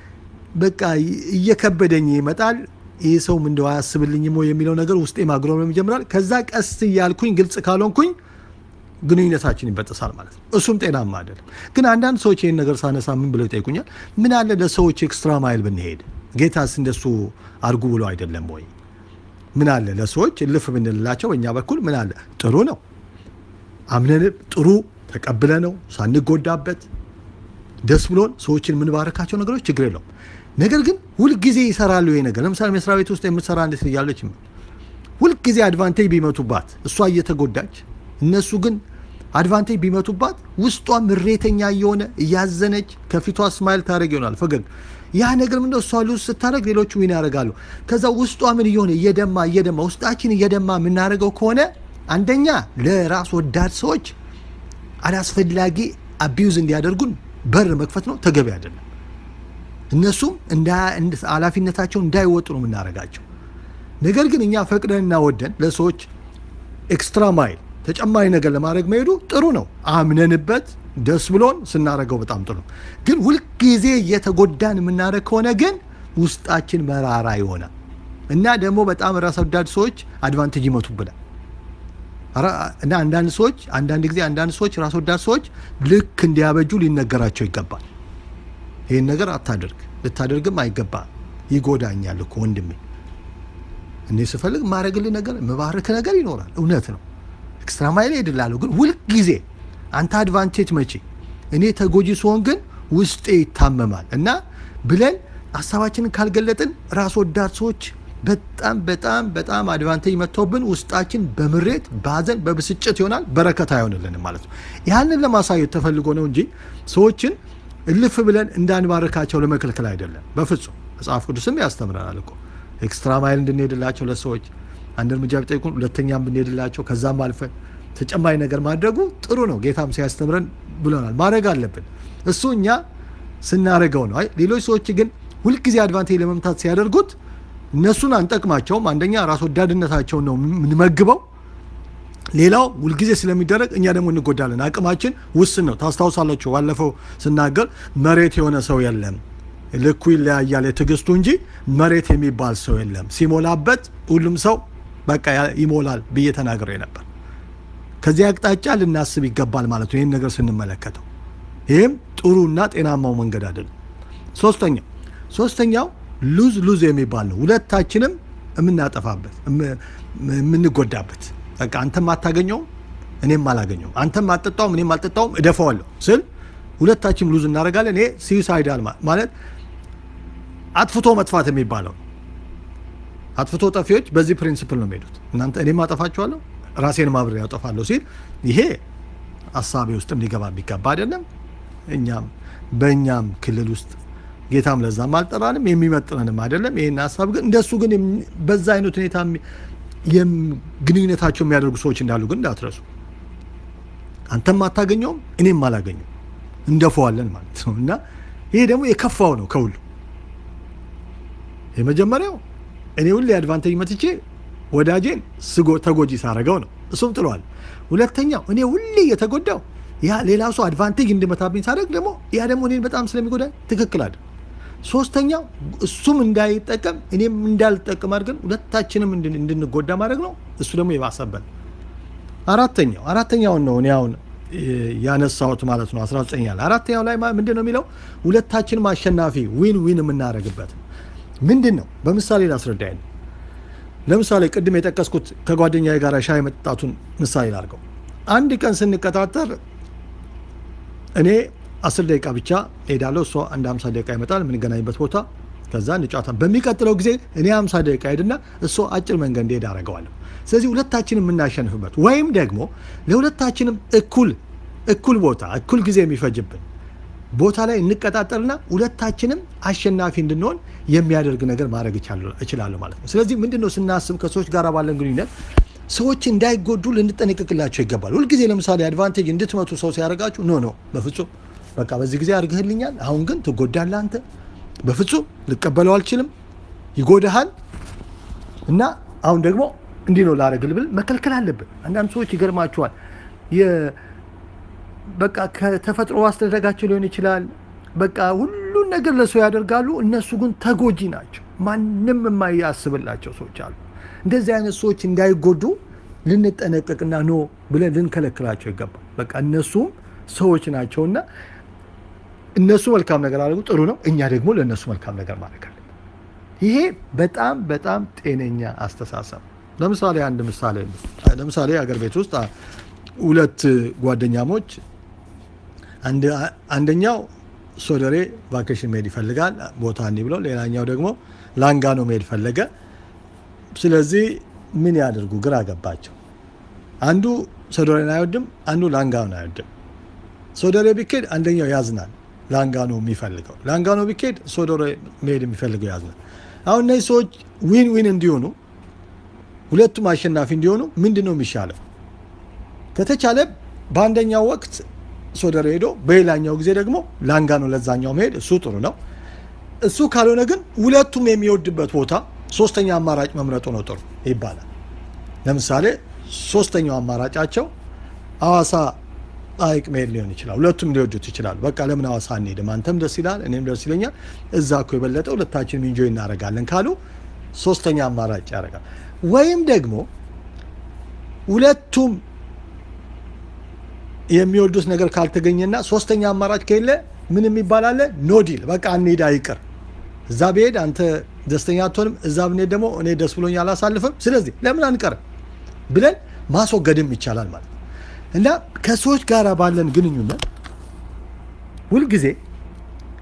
በቃ እየከበደኝ ይመጣል። ይህ ሰውም እንደው አያስብልኝም ወይ የሚለው ነገር ውስጤ ማግሮም ይጀምራል። ከዛ ቀስ እያልኩኝ ግልጽ ካልሆንኩኝ ግንኙነታችን ይበጠሳል ማለት ነው። እሱም ጤናማ አይደለም። ግን አንዳንድ ሰዎች ይህን ነገር ሳነሳ ምን ብለው ይጠይቁኛል? ምን አለ ለሰዎች ኤክስትራ ማይል ብንሄድ፣ ጌታስ እንደሱ አድርጉ ብሎ አይደለም ወይ? ምን አለ ለሰዎች እልፍ ብንልላቸው በእኛ በኩል ምን አለ? ጥሩ ነው አምነን ጥሩ ተቀብለ ነው ሳንጎዳበት ደስ ብሎን ሰዎችን የምንባረካቸው ነገሮች ችግር የለውም። ነገር ግን ሁልጊዜ ይሰራሉ ይሄ ነገር። ለምሳሌ መስሪያ ቤት ውስጥ የምትሰራ እንዴት እያለች ሁልጊዜ አድቫንቴጅ ቢመቱባት እሷ እየተጎዳች እነሱ ግን አድቫንቴጅ ቢመቱባት ውስጧ ምሬተኛ እየሆነ እያዘነች ከፊቷ ስማይል ታደረግ ይሆናል ፈገግ ያ ነገር ምንድነው እሷ ሉዝ ስታደረግ ሌሎቹ ዊን ያደርጋሉ ከዛ ውስጧ ምን እየሆነ እየደማ እየደማ ውስጣችን እየደማ የምናደርገው ከሆነ አንደኛ ለራስ ወዳድ ሰዎች አላስፈላጊ አቢዩዝ እንዲያደርጉን በር መክፈት ነው ተገቢ አይደለም እነሱም ኃላፊነታቸውን እንዳይወጡ ነው የምናደርጋቸው ነገር ግን እኛ ፈቅደንና ወደን ለሰዎች ኤክስትራ ማይል ተጨማሪ ነገር ለማድረግ መሄዱ ጥሩ ነው። አምነንበት ደስ ብሎን ስናደርገው በጣም ጥሩ ነው። ግን ሁልጊዜ እየተጎዳን የምናደርግ ከሆነ ግን ውስጣችን መራራ ይሆናል እና ደግሞ በጣም ራስ ወዳድ ሰዎች አድቫንቴጅ ይመቱብናል እና አንዳንድ ሰዎች አንዳንድ ጊዜ አንዳንድ ሰዎች ራስ ወዳድ ሰዎች ልክ እንዲያበጁ ሊነገራቸው ይገባል። ይህን ነገር አታደርግ፣ ልታደርግም አይገባ፣ ይጎዳኛል እኮ ወንድሜ። እኔ ስፈልግ ማድረግልህ ነገር መባረክ ነገር ይኖራል። እውነት ነው። ኤክስትራ ማይል ሄድላለሁ። ግን ሁልጊዜ አንተ አድቫንቴጅ መቼ እኔ ተጎጂ ሲሆን ግን ውስጤ ይታመማል እና ብለን ሀሳባችንን ካልገለጥን ራስ ወዳድ ሰዎች በጣም በጣም በጣም አድቫንቴጅ መጥተውብን ውስጣችን በምሬት በሀዘን በብስጭት ይሆናል። በረከት አይሆንልንም ማለት ነው። ያንን ለማሳየት ተፈልጎ ነው እንጂ ሰዎችን እልፍ ብለን እንዳንባርካቸው ለመከልከል አይደለም። በፍጹም መጽሐፍ ቅዱስም ያስተምረናል እኮ ኤክስትራ ማይል እንድንሄድላቸው ለሰዎች አንድ እርምጃ ቢጠይቁን ሁለተኛም ብንሄድላቸው ከዛም አልፈን ተጨማሪ ነገር ማድረጉ ጥሩ ነው። ጌታም ሲያስተምረን ብሎናል። ማድረግ አለብን። እሱ እኛ ስናደርገው ነው። አይ ሌሎች ሰዎች ግን ሁልጊዜ አድቫንቴጅ ለመምታት ሲያደርጉት እነሱን አንጠቅማቸውም። አንደኛ ራስ ወዳድነታቸውን ነው የምንመግበው። ሌላው ሁልጊዜ ስለሚደረግ እኛ ደግሞ እንጎዳለን። አቅማችን ውስን ነው። ታስታውሳላችሁ፣ ባለፈው ስናገር መሬት የሆነ ሰው የለም፣ ልኩ ይለያያል የትዕግስቱ እንጂ መሬት የሚባል ሰው የለም። ሲሞላበት ሁሉም ሰው በቃ ይሞላል ብዬ ተናግሬ ነበር። ከዚህ አቅጣጫ ልናስብ ይገባል ማለት ነው። ይህን ነገር ስንመለከተው ይህም ጥሩና ጤናማው መንገድ አይደለም። ሶስተኛው ሶስተኛው ሉዝ ሉዝ የሚባል ነው። ሁለታችንም የምናጠፋበት የምንጎዳበት በቃ አንተም አታገኘውም እኔም አላገኘውም፣ አንተም አልጠጣውም እኔም አልጠጣውም፣ እደፈዋለሁ ስል ሁለታችንም ሉዝ እናደርጋለን። ይሄ ሲዩሳይዳል ማለት አጥፍቶ መጥፋት የሚባለው አጥፍቶ ጠፊዎች በዚህ ፕሪንሲፕል ነው የሚሄዱት። እናንተ እኔም አጠፋችኋለሁ ራሴን ማብሬ ያጠፋለሁ ሲል ይሄ ሀሳቤ ውስጥም ሊገባ የሚገባ አይደለም። እኛም በእኛም ክልል ውስጥ ጌታም ለዛም አልጠራንም የሚመጥነንም አይደለም። ይህን ሀሳብ ግን እንደሱ ግን በዛ አይነት ሁኔታ ግንኙነታቸው የሚያደርጉ ሰዎች እንዳሉ ግን እንዳትረሱ። አንተም አታገኘውም እኔም አላገኘው እንደፈዋለን ማለት ነው። እና ይሄ ደግሞ የከፋው ነው ከሁሉ የመጀመሪያው እኔ ሁሌ አድቫንቴጅ መትቼ ወዳጄን ተጎጂ ሳረገው ነው። እሱም ጥሏል። ሁለተኛው እኔ ሁሌ የተጎዳው ያ ሌላ ሰው አድቫንቴጅ እንድመታብኝ ሳደርግ ደግሞ ያ ደግሞ እኔን በጣም ስለሚጎዳኝ ትክክል አይደል። ሶስተኛው እሱም እንዳይጠቀም እኔም እንዳልጠቀም አድርገን ሁለታችንም እንድንጎዳ ማድረግ ነው። እሱ ደግሞ የባሰበት። አራተኛው አራተኛውን ነው እኔ አሁን ያነሳሁት ማለት ነው። 19 ያለ አራተኛው ላይ ምንድን ነው የሚለው ሁለታችንም አሸናፊ ዊን ዊን የምናደርግበት ምንድን ነው? በምሳሌ ላስረዳኝ ነው። ለምሳሌ ቅድም የጠቀስኩት ከጓደኛ ጋር ሻይ መጠጣቱን ምሳሌ ላድርገው። አንድ ቀን ስንቀጣጠር እኔ አስር ደቂቃ ብቻ ሄዳለሁ፣ እሷ አንድ ሀምሳ ደቂቃ ይመጣል የምንገናኝበት ቦታ። ከዛ እንጫወታለን። በሚቀጥለው ጊዜ እኔ ሀምሳ ደቂቃ ሄድና እሷ አጭር መንገድ እንዲሄድ አደርገዋለሁ። ስለዚህ ሁለታችንም የምናሸንፍበት ወይም ደግሞ ለሁለታችንም እኩል እኩል ቦታ እኩል ጊዜ የሚፈጅብን ቦታ ላይ እንቀጣጠርና ሁለታችንም አሸናፊ እንድንሆን የሚያደርግ ነገር ማድረግ እችላለሁ ማለት ነው። ስለዚህ ምንድን ነው ስናስብ ከሰዎች ጋር ባለን ግንኙነት ሰዎች እንዳይጎዱ ልንጠነቀቅላቸው ይገባል። ሁልጊዜ ለምሳሌ አድቫንቴጅ እንድትመቱ ሰው ሲያደርጋችሁ ኖ ኖ፣ በፍጹም በቃ በዚህ ጊዜ አድርግህልኛል፣ አሁን ግን ትጎዳለህ አንተ፣ በፍጹም ልቀበለው አልችልም፣ ይጎዳሃል እና አሁን ደግሞ እንዲህ ነው ላደርግልህ ብል መከልከል አለብን። አንዳንድ ሰዎች ይገርማቸዋል በቃ ከተፈጥሮ አስተዳደጋቸው ሊሆን ይችላል። በቃ ሁሉን ነገር ለሰው ያደርጋሉ። እነሱ ግን ተጎጂ ናቸው። ማንም የማያስብላቸው ሰዎች አሉ። እንደዚህ አይነት ሰዎች እንዳይጎዱ ልንጠነቀቅና ኖ ብለን ልንከለክላቸው ይገባል። በቃ እነሱም ሰዎች ናቸውና እነሱ መልካም ነገር አድርጉ፣ ጥሩ ነው። እኛ ደግሞ ለእነሱ መልካም ነገር ማድረግ አለብን። ይሄ በጣም በጣም ጤነኛ አስተሳሰብ። ለምሳሌ አንድ ምሳሌ ለምሳሌ አገር ቤት ውስጥ ሁለት ጓደኛሞች አንደኛው ሶደሬ ቫኬሽን መሄድ ይፈልጋል ቦታ እንዲህ ብለው፣ ሌላኛው ደግሞ ላንጋኖ መሄድ ፈለገ። ስለዚህ ምን ያደርጉ ግራ ገባቸው። አንዱ ሶደሬን አይወድም፣ አንዱ ላንጋኖ አይወድም። ሶደሬ ቢኬድ አንደኛው ያዝናል፣ ላንጋኖ የሚፈልገው ላንጋኖ ቢኬድ ሶደሬ መሄድ የሚፈልገው ያዝናል። አሁን እነዚህ ሰዎች ዊን ዊን እንዲሆኑ ሁለቱም አሸናፊ እንዲሆኑ ምንድን ነው የሚሻለው? ከተቻለ በአንደኛው ወቅት ሶደሬ ሄዶ በሌላኛው ጊዜ ደግሞ ላንጋኖ ለዛኛው መሄድ እሱ ጥሩ ነው። እሱ ካልሆነ ግን ሁለቱም የሚወድበት ቦታ ሶስተኛ አማራጭ መምረጡ ነው ጥሩ ይባላል። ለምሳሌ ሶስተኛው አማራጫቸው ሐዋሳ ሐይቅ መሄድ ሊሆን ይችላል። ሁለቱም ሊወዱት ይችላሉ። በቃ ለምን ሐዋሳ አንሄድም? አንተም ደስ ይላል፣ እኔም ደስ ይለኛል። እዛ እኮ የበለጠ ሁለታችንም ኢንጆይ እናደርጋለን ካሉ ሶስተኛ አማራጭ ያደርጋል። ወይም ደግሞ ሁለቱም የሚወዱት ነገር ካልተገኘና ሶስተኛ አማራጭ ከሌለ ምን የሚባል አለ? ኖ ዲል በቃ እንሂድ አይቅር። እዛ ብሄድ አንተ ደስተኛ አትሆንም፣ እዛ ብንሄድ ደግሞ እኔ ደስ ብሎኝ አላሳልፍም። ስለዚህ ለምን አንቀርም ብለን ማስወገድም ይቻላል ማለት ነው። እና ከሰዎች ጋር ባለን ግንኙነት ሁልጊዜ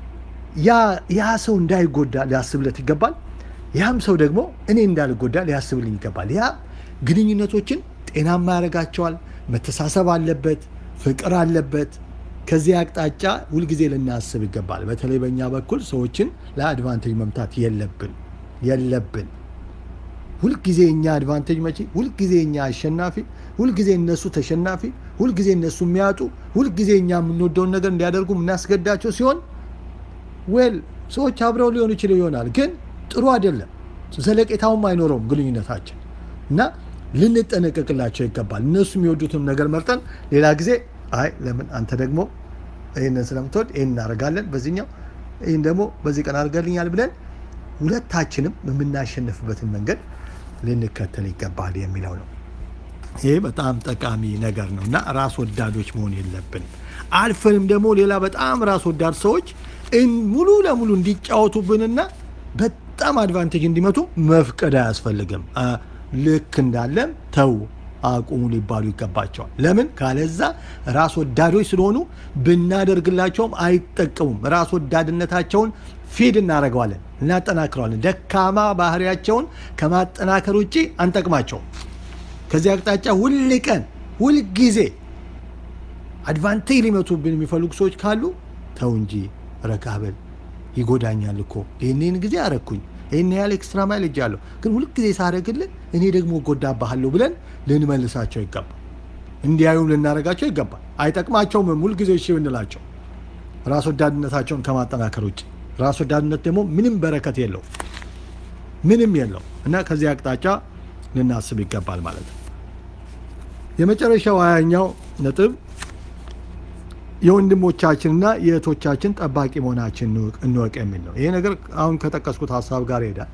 ያ ሰው እንዳይጎዳ ሊያስብለት ይገባል። ያም ሰው ደግሞ እኔ እንዳልጎዳ ሊያስብልኝ ይገባል። ያ ግንኙነቶችን ጤናማ ያደርጋቸዋል። መተሳሰብ አለበት፣ ፍቅር አለበት። ከዚህ አቅጣጫ ሁልጊዜ ልናስብ ይገባል። በተለይ በእኛ በኩል ሰዎችን ለአድቫንቴጅ መምታት የለብን የለብን። ሁልጊዜ እኛ አድቫንቴጅ መቼ፣ ሁልጊዜ እኛ አሸናፊ፣ ሁልጊዜ እነሱ ተሸናፊ፣ ሁልጊዜ እነሱ የሚያጡ፣ ሁልጊዜ እኛ የምንወደውን ነገር እንዲያደርጉ የምናስገዳቸው ሲሆን ዌል ሰዎች አብረው ሊሆኑ ይችል ይሆናል፣ ግን ጥሩ አይደለም። ዘለቄታውም አይኖረውም ግንኙነታችን እና ልንጠነቀቅላቸው ይገባል። እነሱ የሚወዱትም ነገር መርጠን ሌላ ጊዜ አይ ለምን አንተ ደግሞ ይህንን ስለምትወድ ይህን እናደርጋለን፣ በዚህኛው ይህን ደግሞ በዚህ ቀን አድርገልኛል ብለን ሁለታችንም የምናሸንፍበትን መንገድ ልንከተል ይገባል የሚለው ነው። ይህ በጣም ጠቃሚ ነገር ነው እና ራስ ወዳዶች መሆን የለብንም። አልፈንም ደግሞ ሌላ በጣም ራስ ወዳድ ሰዎች ሙሉ ለሙሉ እንዲጫወቱብንና በጣም አድቫንቴጅ እንዲመቱ መፍቀድ አያስፈልግም። ልክ እንዳለም ተው አቁሙ ሊባሉ ይገባቸዋል። ለምን ካለዛ ራስ ወዳዶች ስለሆኑ ብናደርግላቸውም አይጠቀሙም። ራስ ወዳድነታቸውን ፊድ እናደርገዋለን፣ እናጠናክረዋለን። ደካማ ባህሪያቸውን ከማጠናከር ውጭ አንጠቅማቸውም። ከዚህ አቅጣጫ ሁል ቀን ሁልጊዜ አድቫንቴጅ ሊመቱብን የሚፈልጉ ሰዎች ካሉ ተው እንጂ ረጋበል ይጎዳኛል እኮ ይህንን ጊዜ አረግኩኝ ይህን ያህል ኤክስትራ ማይል እጃለሁ ግን ሁልጊዜ ሳደርግልህ እኔ ደግሞ እጎዳብሃለሁ ብለን ልንመልሳቸው ይገባል። እንዲያዩም ልናደርጋቸው ይገባል። አይጠቅማቸውም ሁልጊዜ እሺ ብንላቸው ራስ ወዳድነታቸውን ከማጠናከር ውጭ። ራስ ወዳድነት ደግሞ ምንም በረከት የለው ምንም የለው እና ከዚህ አቅጣጫ ልናስብ ይገባል ማለት ነው። የመጨረሻው ሀያኛው ነጥብ የወንድሞቻችንና የእህቶቻችን ጠባቂ መሆናችን እንወቅ የሚል ነው። ይሄ ነገር አሁን ከጠቀስኩት ሀሳብ ጋር ይሄዳል።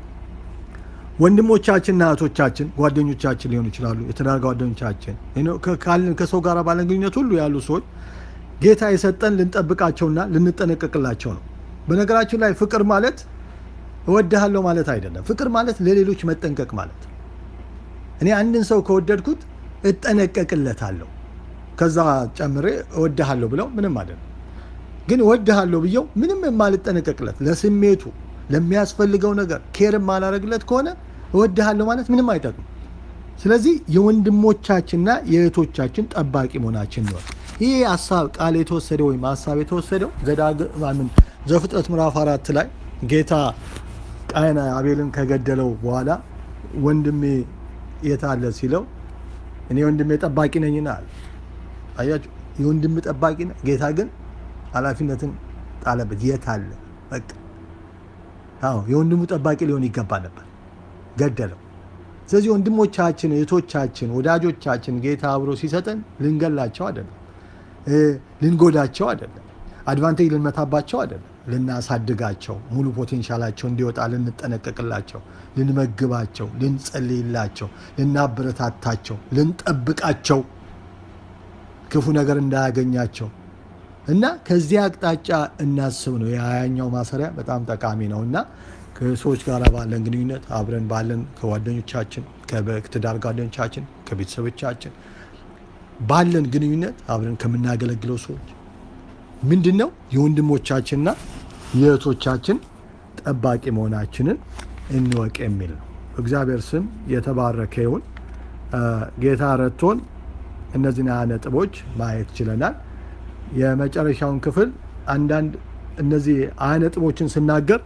ወንድሞቻችንና እህቶቻችን ጓደኞቻችን ሊሆኑ ይችላሉ። የትዳር ጓደኞቻችን ከሰው ጋር ባለን ግንኙነት ሁሉ ያሉ ሰዎች ጌታ የሰጠን ልንጠብቃቸውና ልንጠነቀቅላቸው ነው። በነገራችን ላይ ፍቅር ማለት እወድሃለሁ ማለት አይደለም። ፍቅር ማለት ለሌሎች መጠንቀቅ ማለት እኔ አንድን ሰው ከወደድኩት እጠነቀቅለታለሁ ከዛ ጨምሬ እወድሃለሁ ብለው ምንም አይደለም። ግን እወድሃለሁ ብየው ምንም የማልጠነቀቅለት ለስሜቱ ለሚያስፈልገው ነገር ኬር የማላረግለት ከሆነ እወድሃለሁ ማለት ምንም አይጠቅም። ስለዚህ የወንድሞቻችንና የእህቶቻችን ጠባቂ መሆናችን ነው። ይህ ሀሳብ ቃል የተወሰደው ወይም ሀሳብ የተወሰደው ዘዳግም ዘፍጥረት ምዕራፍ አራት ላይ ጌታ ቃየን አቤልን ከገደለው በኋላ ወንድሜ የት አለ ሲለው እኔ ወንድሜ ጠባቂ ነኝና አለ። አያችሁ፣ የወንድም ጠባቂ ነው። ጌታ ግን ኃላፊነትን ጣለበት። የት አለ? በቃ አዎ፣ የወንድሙ ጠባቂ ሊሆን ይገባ ነበር፣ ገደለው። ስለዚህ ወንድሞቻችን፣ እህቶቻችን፣ ወዳጆቻችን ጌታ አብሮ ሲሰጠን ልንገላቸው አይደለም፣ ልንጎዳቸው አይደለም፣ አድቫንቴጅ ልንመታባቸው አይደለም፣ ልናሳድጋቸው፣ ሙሉ ፖቴንሻላቸው እንዲወጣ ልንጠነቀቅላቸው፣ ልንመግባቸው፣ ልንጸልይላቸው፣ ልናበረታታቸው፣ ልንጠብቃቸው ክፉ ነገር እንዳያገኛቸው እና ከዚህ አቅጣጫ እናስብ ነው። የሀያኛው ማሰሪያ በጣም ጠቃሚ ነው እና ከሰዎች ጋር ባለን ግንኙነት አብረን ባለን ከጓደኞቻችን ከትዳር ጓደኞቻችን ከቤተሰቦቻችን ባለን ግንኙነት አብረን ከምናገለግለው ሰዎች ምንድን ነው የወንድሞቻችንና የእህቶቻችን ጠባቂ መሆናችንን እንወቅ የሚል ነው። እግዚአብሔር ስም የተባረከ ይሁን። ጌታ ረድቶን እነዚህን ሀያ ነጥቦች ማየት ችለናል። የመጨረሻውን ክፍል አንዳንድ እነዚህ ሀያ ነጥቦችን ስናገር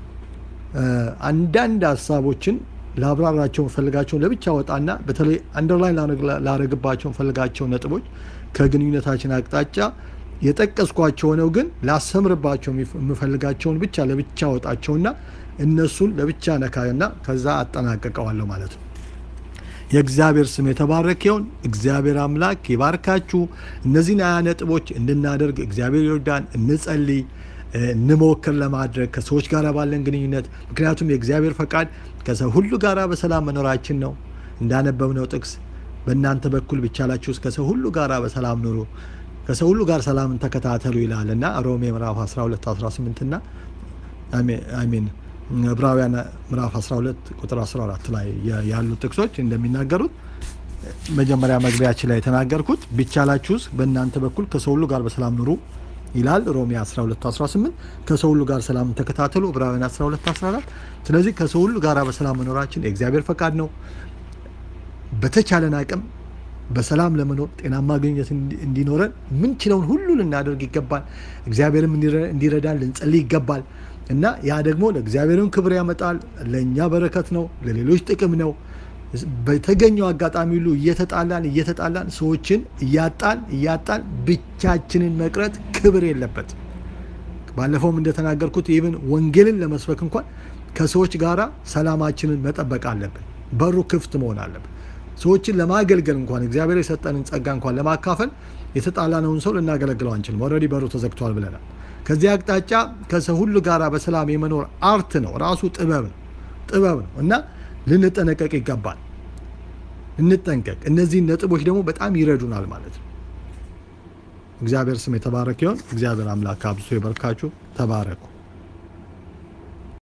አንዳንድ ሀሳቦችን ላብራራቸው ፈልጋቸውን ለብቻ ወጣና በተለይ አንደርላይን ላረግባቸው ፈልጋቸው ነጥቦች ከግንኙነታችን አቅጣጫ የጠቀስኳቸው ሆነው ግን ላሰምርባቸው የምፈልጋቸውን ብቻ ለብቻ ወጣቸውና እነሱን ለብቻ ነካና ከዛ አጠናቀቀዋለሁ ማለት ነው። የእግዚአብሔር ስም የተባረከ ይሁን። እግዚአብሔር አምላክ ይባርካችሁ። እነዚህን ሀያ ነጥቦች እንድናደርግ እግዚአብሔር ይርዳን። እንጸልይ፣ እንሞክር ለማድረግ ከሰዎች ጋር ባለን ግንኙነት። ምክንያቱም የእግዚአብሔር ፈቃድ ከሰው ሁሉ ጋር በሰላም መኖራችን ነው። እንዳነበብነው ጥቅስ በእናንተ በኩል ቢቻላችሁ ከሰው ሁሉ ጋር በሰላም ኑሩ፣ ከሰው ሁሉ ጋር ሰላምን ተከታተሉ ይላል እና ሮሜ ምዕራፍ 12 18 እና አሜን ዕብራውያን ምዕራፍ 12 ቁጥር 14 ላይ ያሉት ጥቅሶች እንደሚናገሩት መጀመሪያ መግቢያችን ላይ የተናገርኩት ቢቻላችሁስ በእናንተ በኩል ከሰው ሁሉ ጋር በሰላም ኑሩ ይላል ሮሜ 12 18 ከሰው ሁሉ ጋር ሰላምን ተከታተሉ ዕብራውያን 12 14 ስለዚህ ከሰው ሁሉ ጋር በሰላም መኖራችን የእግዚአብሔር ፈቃድ ነው በተቻለን አቅም በሰላም ለመኖር ጤናማ ግንኙነት እንዲኖረን ምንችለውን ሁሉ ልናደርግ ይገባል እግዚአብሔርም እንዲረዳን ልንጸልይ ይገባል እና ያ ደግሞ ለእግዚአብሔርም ክብር ያመጣል ለእኛ በረከት ነው ለሌሎች ጥቅም ነው በተገኘው አጋጣሚ ሁሉ እየተጣላን እየተጣላን ሰዎችን እያጣን እያጣን ብቻችንን መቅረት ክብር የለበት ባለፈውም እንደተናገርኩት ይህን ወንጌልን ለመስበክ እንኳን ከሰዎች ጋራ ሰላማችንን መጠበቅ አለብን በሩ ክፍት መሆን አለብን ሰዎችን ለማገልገል እንኳን እግዚአብሔር የሰጠንን ጸጋ እንኳን ለማካፈል የተጣላነውን ሰው ልናገለግለው አንችልም ኦልሬዲ በሩ ተዘግቷል ብለናል ከዚህ አቅጣጫ ከሰው ሁሉ ጋር በሰላም የመኖር አርት ነው ራሱ ጥበብ ነው ጥበብ ነው እና ልንጠነቀቅ ይገባል እንጠንቀቅ እነዚህን ነጥቦች ደግሞ በጣም ይረዱናል ማለት ነው እግዚአብሔር ስም የተባረክ ይሆን እግዚአብሔር አምላክ አብዝቶ ይበርካችሁ ተባረኩ